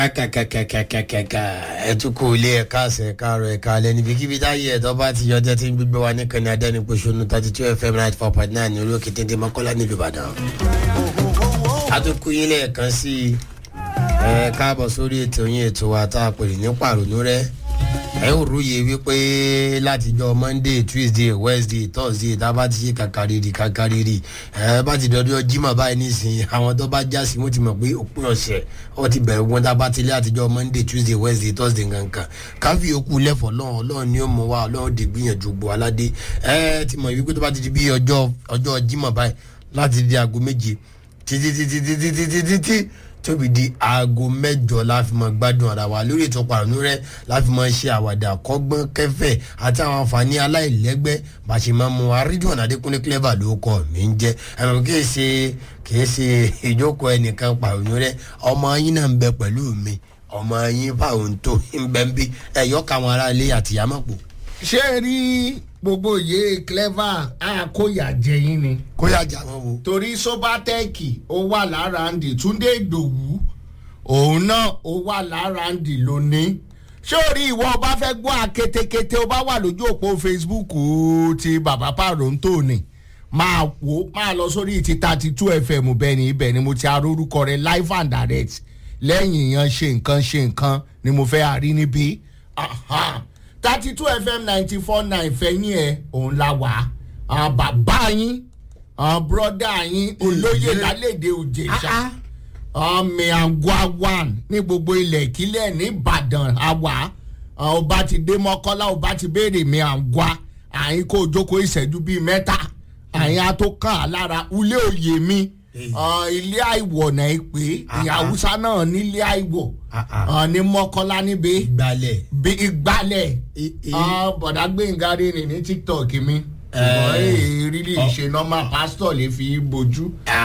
kàkàkàkàkàkà ẹ tún kú ilé ẹ̀ka àṣẹ káàrọ̀ ẹ̀ka alẹ́ níbikíbi táyé ẹ̀tọ́ bá ti yọjọ́ tí ń gbígbé wa ní kàní adẹ́nipòṣónú thirty two fm ninety four point nine ní olókè téńté mọ́kànlá nílùú ìbàdàn. a tún kú ilé ẹ̀kan sí i ẹ káàbọ̀ sórí ètò yín ètò wa tá a pè ní pàrònú rẹ ẹ ò róye wípé látijọ́ monday tuesday wednesday thursday tá a bá ti ṣe kàkàrìrì kàkàrìrì ẹ bá ti dọdọ jimá báyìí nísìnyí àwọn tó bá já sí wọn ti mọ̀ pé òpin ọ̀sẹ̀ wọ́n ti bẹ̀rẹ̀ wọn tá a bá ti lé àtijọ́ monday tuesday wednesday thursday kankan káfí okú lẹ́fọ̀ lọ́wọ́ ọlọ́run ni ó mọ̀ wá ọlọ́run dè gbìyànjú gbò aládé ẹ ti mọ̀ wípé tó bá ti di bí ọjọ́ ọjọ́ jimá báyìí láti di aago méje títí títí títí títí títí tóbi di aago mẹjọ láfi mọ gbádùn ara wa lórí ètò pàrọ̀nù rẹ láfi mọ ṣe àwàdà kọ́gbọ́n kẹfẹ́ àti àwọn àǹfààní aláìlẹ́gbẹ́ bá ṣe máa mú arídùn adékúnlé clever ló kọ́ mi ń jẹ́ ẹ̀rọ kìí ṣe kìí ṣe ìjókòó ẹnìkan pàrọ̀nù rẹ ọmọ yín náà ń bẹ pẹ̀lú mi ọmọ yín fáwọn tó ń bẹ ń bí ẹ̀yọ́ káwọn ará ilé àtìyámọ̀pọ̀. ṣé ẹ rí gbogbo ìyé clever àkóyà jẹyìn ni kó yà jà wọn wo. torí sobatẹ́ẹ̀kì ó wà lára ndì túndé ìdòwú òun náà ó wà lára ndì lónìí ṣé o rí ìwọ ọba fẹ́ gbọ́ akétékété ó bá wà lójú òpó facebook ti bàbá pàrọ̀ǹtò ni máa wò máa lọ sórí ti thirty two fm bẹ́ẹ̀ ni ibẹ̀ ni mo ti arórúkọ rẹ live and direct lẹ́yìn yan ṣe nǹkan ṣe nǹkan ni mo fẹ́ àrí níbí thirty two fm ninety four nine fẹ́yìn ẹ̀ òun la wà á bàbá yín àwọn bọ́dà yín olóyè lálẹ́dẹ̀ òjèṣà ọmọ àgọ́ one ní gbogbo ilẹ̀ ìkílẹ̀ nìbàdàn àwà ọba ti dé mọ́kọ́lá ọba ti béèrè mi àgọ́ àyín kó jókòó ìṣẹ́jú bíi mẹ́ta àyín á tó kàn á lára ulé òye mi ilé àìwọ̀ náà pé ìyàwúsá náà nílé àìwọ̀ ní mọ́kọ́lá níbi gbalẹ̀. ìgbàlẹ̀ bọ̀dá gbẹ̀ngà rẹ̀ ní tiktok mi ṣùgbọ́n èyí rírí ìṣe normal pastor lè fi bojú.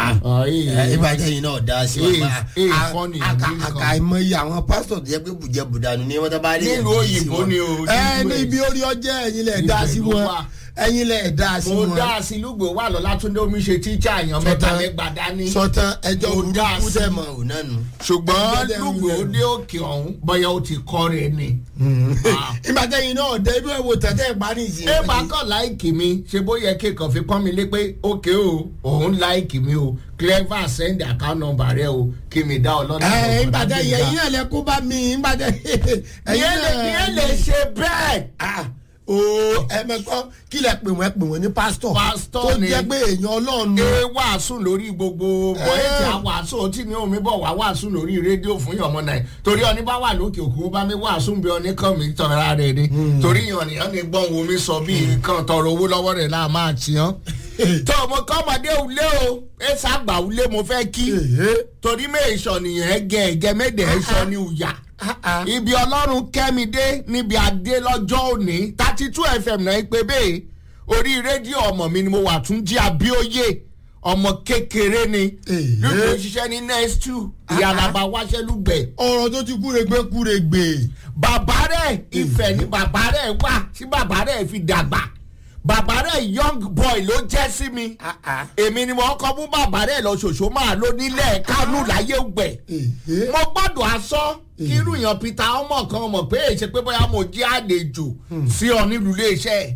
ìbàjẹ́ yìí náà dá sí Èyí- wa èyí funny, aka èyí aka kan. àìmọye àwọn pásítọ̀ tó yẹ pé bùjẹ́bùdà ni wọ́n tó bá rí Nílùú òyìnbó ni o, ẹ nílùú ní ibi orí ọjẹ́ ẹ̀yin lẹ̀ dá sí Ibẹ̀ ló wọn wà. ẹ̀yin lẹ̀ dá sí mo wọn. dá sí lùgbò wà lọ látúndé omi ṣe tíjà èèyàn mẹ́ta Sọtán- lẹ́gbàá dání. sọtán ẹjọ́ Mo dá burúkú sí. tẹ̀ mọ̀ ò náà nù. ṣùgbọ́n Ẹjọ́ tẹ̀ ń lùgbò wulẹ̀. dé òkè ọ̀hún bọ́yá ó ti kọ́ rẹ̀ ni. Ah. ìbàjẹ́ yìí náà dé ibi ẹ̀wò tẹ̀tẹ̀ ìparí ìsìn. ẹ bá kàn láìkì mi ṣe bó yẹ kí kàn fi pọ́n mi lé pé ókè o òun láìkì mi o clever send account number rẹ o kí mi dá ọlọ́dún. ẹ ìbàjẹ́ yìí ẹ̀yin náà lẹ kó bá mi ìbàjẹ́ ìyẹn lè ìyẹn lè ṣe bẹ́ẹ̀. Ah, o ẹ̀mẹ̀kọ́ kí lẹ pè wọ́n ẹ pè wọ́n ní pásítọ̀ Pásítọ̀ tó ni. jẹ́ pé èèyàn ọlọ́run ni. ẹ wàásù lórí gbogbo bọ́ẹ̀tì àwàásù tí ní omi bọ̀ wá wàásù lórí rédíò fún yọmọ náà torí ọní bá wà lókè òkú bá mi wàásù bí ọní kan mi tọ́ra rẹ̀ ni torí yànnìyàn ni gbọ́n wo mi sọ bí kan tọrọ owó lọ́wọ́ rẹ̀ láà máa tiyan. tó mo kọ́ ọmọdé ulé o ẹ ṣàgbà ulé mo fẹ́ kí torí méèṣọ nìyẹn gẹ ẹgẹ méde ẹṣọ ni ùyà ibi ọlọ́run kẹ́mi dé níbi adé lọ́jọ́ òní thirty two fm náà pé bẹ́ẹ̀ orí rédíò ọmọ mi ni mo wà tún jí abíóyè ọmọ kékeré ni Èhé. lùgbò ṣiṣẹ́ ní next two ìyàlàbà wáṣẹ́ lùgbẹ̀ ọ̀rọ̀ tó ti kúregbe kúregbe. bàbá rẹ̀ ìfẹ́ ni bàbá rẹ̀ wà tí bàbá rẹ̀ fi dàgbà bàbá rẹ̀ young boy ló jẹ́ sí mi èmi ni mo kọ́ mú bàbá rẹ̀ lọ ṣòṣò máa ló nílẹ̀ kánú láyé gbẹ̀ Èhé. mo gbọ́dọ̀ aṣọ kí irú yan peter ọmọ kan mọ̀ pé èyí ṣe pé bóyá mo jẹ́ àlejò sí ọ nílùú iléeṣẹ́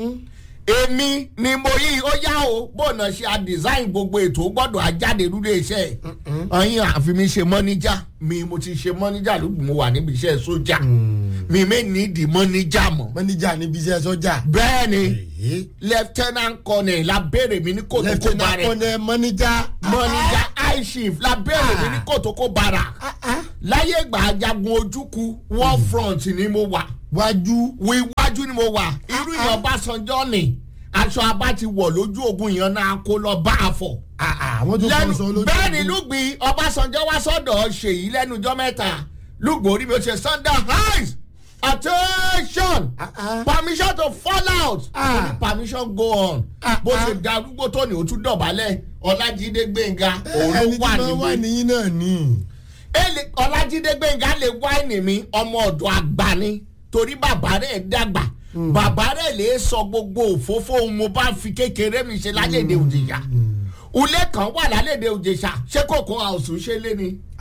èmi ni mo yí ó yá o bóònà ṣe a design gbogbo ètò ó gbọ́dọ̀ ajáde nílùú iléeṣẹ́ ọyìn àfi mi ṣe mọ́níjà mi mo ti ṣe mọ́níjà lóògùn mo wà níbi iṣẹ́ sójà mi mi ní ìdí mọ́níjà mọ́ mọ́níjà níbi iṣẹ́ sọ́jà. bẹ́ẹ̀ ni Èhé. lieutenant colonel la béèrè mi ní kòtòkó lẹ́tẹ̀nà barẹ̀ kọ́nẹ́ mọ́níjà. mọ́níjà high chief la béèrè mi ní kòtòkó bara láyé ìgbà ajagun ojúku war front ni mo wà wájú. wo iwájú ni mo wà irú ìyàn Ọbásanjọ́ ni aṣọ abá ti wọ̀ lójú ogun ìyàn náà kó lọ bá a fọ̀ àwọn tó kọ́ sọ lójú. bẹ́ẹ̀ ni lùgbìn Ọbásanjọ́ wá sọ́dọ̀ ṣèyí lẹ́nujọ́ mẹ́ta lùgbìn orí mi ó ṣe sunday highs attention permission to fall out Ah. permission go on Ah, bó ah. ṣe darúgbó tó ní o tún dọ̀bálẹ̀ Ọlájídé Gbénga òun ló ẹni tí wà wọ́n wà níbí níyìn náà ni. ele ọlájídé gbẹ̀ngà lè wáìnì mi ọmọ ọ̀dọ̀ àgbà ni torí bàbá rẹ̀ dàgbà bàbá rẹ̀ lè sọ gbogbo òfófó ohun mo bá fi kékeré mi ṣe lálẹ́dẹ̀ òjìyà ulé kan wà lálẹ́dẹ̀ òjìṣà ṣé kòkó àwòsùn ṣe lé ni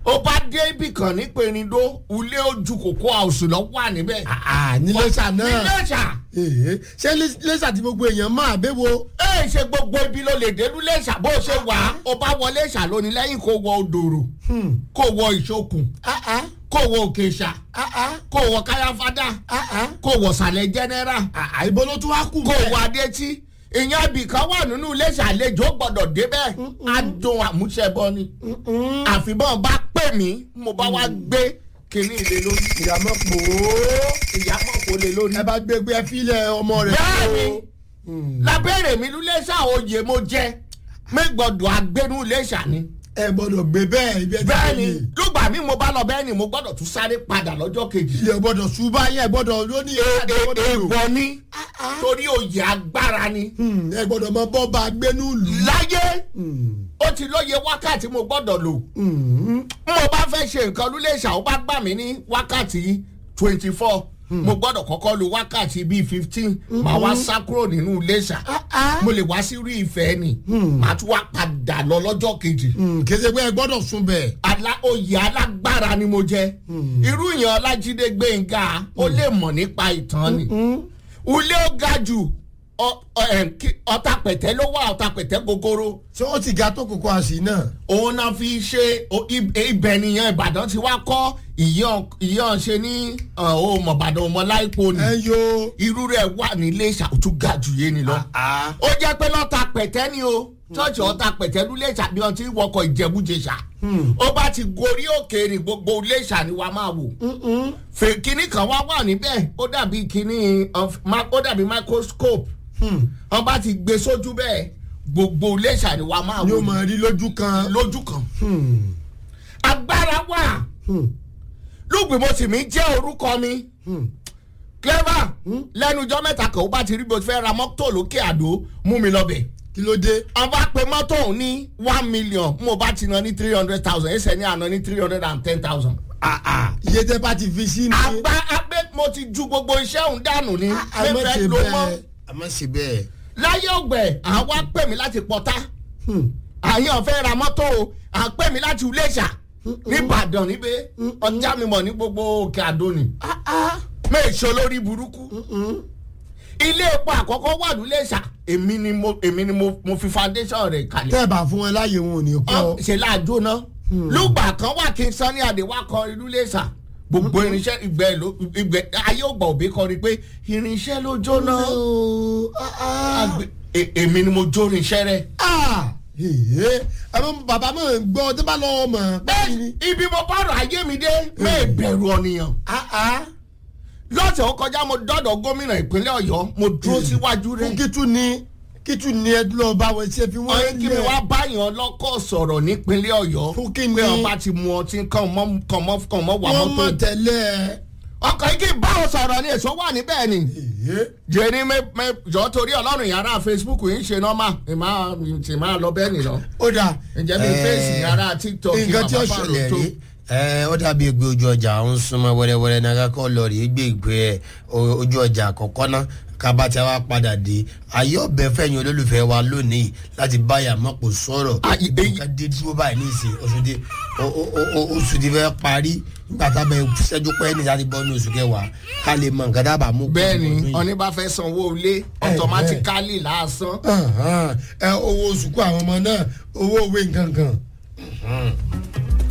ó bá dé ibì kan ní pèrindó ilé ojú kòkó àwòsù lọ wà níbẹ̀. àà ní lẹ́sà náà nílé ṣà Èhé, ṣé lẹ́- lẹ́sà tí gbogbo èèyàn máa bẹ́wò. ẹ ṣe gbogbo ibi ló lè délú lẹ́ṣà bó ṣe wà á ó bá wọ lẹ́ṣà lónìí lẹ́yìn kó wọ odòrò kó wọ ìṣokùn kó wọ òkèṣà kó wọ káyáfádà kó wọ sàlẹ̀ jẹ́nẹ́rà àìbó ló tún wá kù kó wọ adétí ìyẹn ibì kan wà nínú lẹ́ṣà àlejò gbọ́dọ̀ débẹ̀ adùn àmúṣẹbọ ni àfibọ́n bá pè mí mo bá wá gbé kínní ilé lórí ìyàmọ́ pòó. ìyàmọ̀ kò lè lórí. ẹ bá gbé gbé ẹ fílẹ̀ ọmọ rẹ̀. bẹ́ẹ̀ni lábẹ́rẹ̀ mi ló lẹ́ṣà oyè mo jẹ́ mi gbọ́dọ̀ agbẹ́nu lẹ́ṣà ni. ẹ gbọ́dọ̀ gbé bẹ́ẹ̀ ibi ẹ ti bẹ́ẹ̀ni gbé. lùgbà mi mo bá lọ bẹ́ẹ̀ni mo gbọ́dọ̀ tún sáré padà lọ́jọ́ kejì. ilé gbọ́dọ̀ ṣùgbọ́n ayé ẹ gbọ́dọ̀ lóní ìyáàdé gbọ́dọ̀ lò. èèwọ̀ ni torí oyè agbára ni. Hmm, ẹ gbọ́dọ̀ mọ bọ́ bá gbénú lù. láyé ó ti lóye wákàtí mo gbọ́dọ̀ lò. mo bá fẹ́ ṣe nǹkan lúlẹ̀ṣà ó bá gbà mí ní wákàtí twenty four mo gbọ́dọ̀ kọ́kọ́ lo wákàtí bíi fifteen màá wá sá kúrò nínú iléṣà mo lè wá sí rí ìfẹ́ ni màá tún wá padà lọ lọ́jọ́ kejì kése pé ẹ gbọ́dọ̀ sùn bẹ̀. ala oyè alágbára ni mo jẹ irú yẹn ọlájídé gbẹ̀ngà ó lè mọ̀ nípa ìtàn ni ulé ó ga jù ọ- ọ- ẹ̀, kí- ọ̀tà pẹ̀tẹ́ ló wà ọ̀tà pẹ̀tẹ́ gogoro ṣé ó ti ga tó kókó àṣì náà. òun náà fi ṣe o- ib- ibẹ̀ nìyẹn ìbàdàn ti wá kọ́ ìyàn ṣe ní ọmọ ìbàdàn ọmọ láìpò ni ẹ yo. irú rẹ̀ wà nílé ìṣàkóso ga jù yé ni lọ ó jẹ́ pé lọ́ta pẹ̀tẹ́ ni o ṣọ́ọ̀ṣì ọ̀ta pẹ̀tẹ́ ló lè ṣàbí ọtí wọkọ̀ ìjẹ̀bújẹsà ó bá ti gorí òkè ní gbogbo iléṣà ni wàá máa wò fè kínní kan wá wà níbẹ̀ ó dàbí kínní of- ma- ó dàbí microscope wọ́n bá ti gbé sójú bẹ́ẹ̀ gbogbo iléṣà ni wàá máa ni ó wò máa rí lójú kan. lójú kan agbára wà lùgbìmọ̀sìmí jẹ́ orúkọ mi clever lẹ́nu ijọ́ mẹ́ta kan ó bá ti rí bó ti fẹ́ ra mọ́tò lókè àdó mú mi lọ bẹ̀ kí ló dé. ọba pe mọ́tò ọ̀hún ní one million mo bá ti ná ní three hundred thousand ẹsẹ̀ ní àná ní three hundred and ten thousand. iye tẹ bá ti fi sí ni. àgbà abẹ́ mo ti ju gbogbo iṣẹ́ òun dànù ní a má fẹ́fẹ́ ṣe ló mọ́ bẹ́ẹ̀. a má ṣe bẹ́ẹ̀. láyé ògbẹ́ àwa pè mí láti pọ́tá àyàn fẹ́ ra mọ́tò o à ń pè mí láti Iléṣà nìbàdàn níbẹ̀ ọjà mi mọ̀ ní gbogbo òkè àdó ni méèṣó lórí burúkú ilé epo àkọ́kọ́ wà lúlẹ̀ṣà èmi ni mo èmi ni mo mo fi foundation rẹ̀ kalẹ̀ tẹ́ ẹ bá fún wọn láàyè wọn ò ní Ọ, kọ́. ṣe láàjò náà lùgbà kan wà kí n sọ ní àdé wá kọ ìlú lẹ́sà gbogbo irinṣẹ́ ìgbẹ́ ló ìgbẹ́ ayé ògbà òbí kọ ni pé irinṣẹ́ ló jóná Àgbẹ̀- e- èmi ni mo jó irinṣẹ́ rẹ̀. àwọn bàbá máa ń gbọ́ tó bá lọ́wọ́ mọ̀. bẹ́ẹ̀ ibi mo bá rọ ayé mi dé mẹ́ẹ̀ bẹ̀rù ọ̀nìyàn lọ́sẹ̀ ó kọjá mo dọ́dọ̀ gómìnà ìpínlẹ̀ ọ̀yọ́ mo dúró síwájú rẹ̀ fún kítú ni kítú ni ẹ lọ bá wọn ṣe fi ọ̀yẹ́ wọ́n kí mi wá báyàn lọ́kọ̀ sọ̀rọ̀ nípínlẹ̀ ọ̀yọ́ Fún kí ni? pé ọba ti mu ọtí kàn mọ́ kàn mọ́ kàn mọ́ wà wọ́n mọ́tò mọ̀ tẹ́lẹ̀. ọkọ̀ yìí kì í bá wọn sọ̀rọ̀ ni èso wà níbẹ̀ ni. jẹ́ni mẹ́ jọ torí ọlọ́run yàrá facebook yìí ń ṣe nọ́mà ìmá ti máa lọ bẹ́ẹ̀ nìlọ. ó dà. ǹjẹ́ mi fèsì yàrá tiktok nǹkan tí ó bàbá ṣẹlẹ̀ tó. rí ẹ ó dàbí egbe ojú ọjà ń súnmọ́ wẹ́rẹ́wẹ́rẹ́ náà kọ́ lọ rí gbé ìgbé ẹ o- ojú ọjà àkọ́kọ́ náà kaba tí a wá padà dé ayé ọbẹ̀ fẹ̀yìn olólùfẹ́ wa lónìí láti báyà mọ́pò sọ̀rọ̀ Ah, èyí- nǹkan dé dúró báyìí ní ìsìn oṣù tí o- o- o- o- oṣù tí fẹ́ parí nígbà tá a bẹ ṣẹ́jú pẹ́ ní láti bọ́ ní oṣù kẹwàá ká lè mọ nǹkan dábàá mú. bẹ́ẹ̀ ni ọdún yìí. ọní bá fẹ́ sanwó ilé automatically lásán. Ahàn, ẹ owó oṣù kó àwọn ọmọ náà owó òwe nǹkan kan.